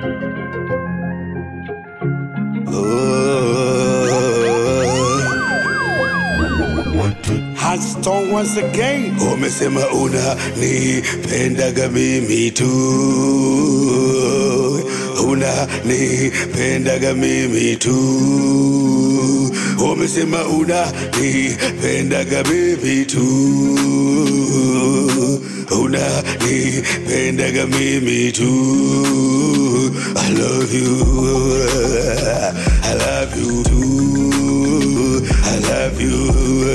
Haston once again. Umesema unanipendaga mimi tu, unanipendaga mimi tu. Umesema unanipendaga mimi tu, unanipendaga mimi tu. I love you, I love you too. I love you.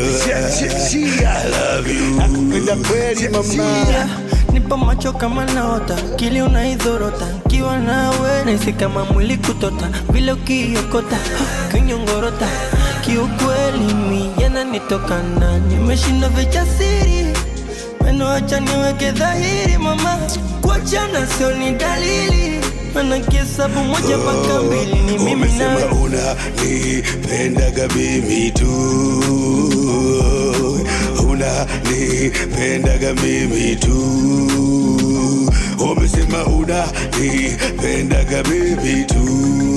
I love you. Nakupenda kweli mama. Yeah, nipo macho kama naota kili unaidhorota kiwa nawe nahisi kama mwili kutota vile ukiokota kinyongorota kiukweli mi yananitokana nimeshinda vichasiri meno acha niweke dhahiri mama kuachana sio ni dalili mana kihesabu moja mpaka mbili ni mimi Umesema nawe unanipendaga mimi tu, unanipendaga mimi tu. Umesema unanipendaga mimi tu,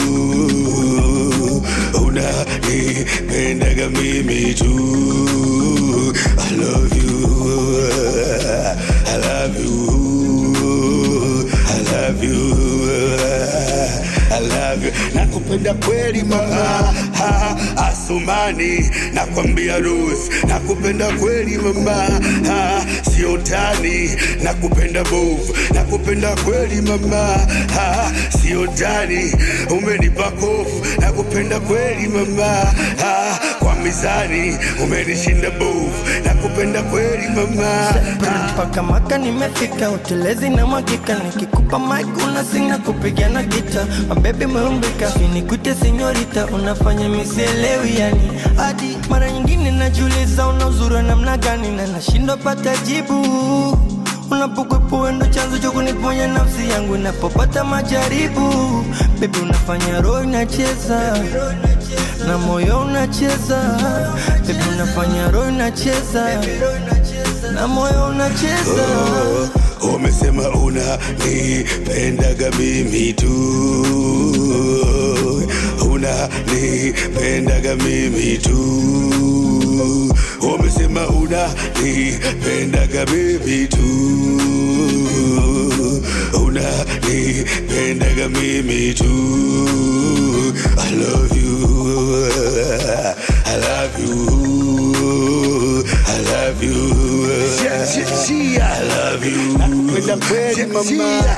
unanipendaga mimi tu. I love you, I love you, I love you. I love you. Nakupenda kweli mama ha, Asumani nakwambia Ruth, nakupenda kweli mama ha, sio tani, nakupenda bovu, nakupenda kweli mama ha, sio tani, umenipa kofu, nakupenda kweli mama ha, kwa mizani umenishinda bovu, nakupenda kweli mama ha, mpaka maka nimefika utelezi na mwagika nikikupa mic unasinga kupigana gita mabebi meumbika finikute senyorita unafanya misielewi yani hadi mara nyingine najiuliza una uzuri wa namna gani na nashindwa pata jibu unapokwepo wendo chanzo cha kuniponya nafsi yangu inapopata majaribu bebi unafanya roho inacheza na moyo unacheza bebi unafanya roho inacheza na moyo unacheza Umesema unanipendaga mimi tu, unanipendaga mimi tu. Umesema unanipendaga mimi tu, unanipendaga mimi tu. I love you, I love you, I love you. I love you. Nakupenda kweli mama.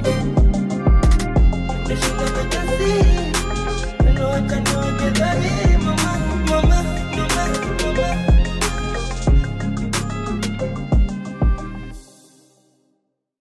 Nimeshinda vichasiri, meno acha niweke dhahiri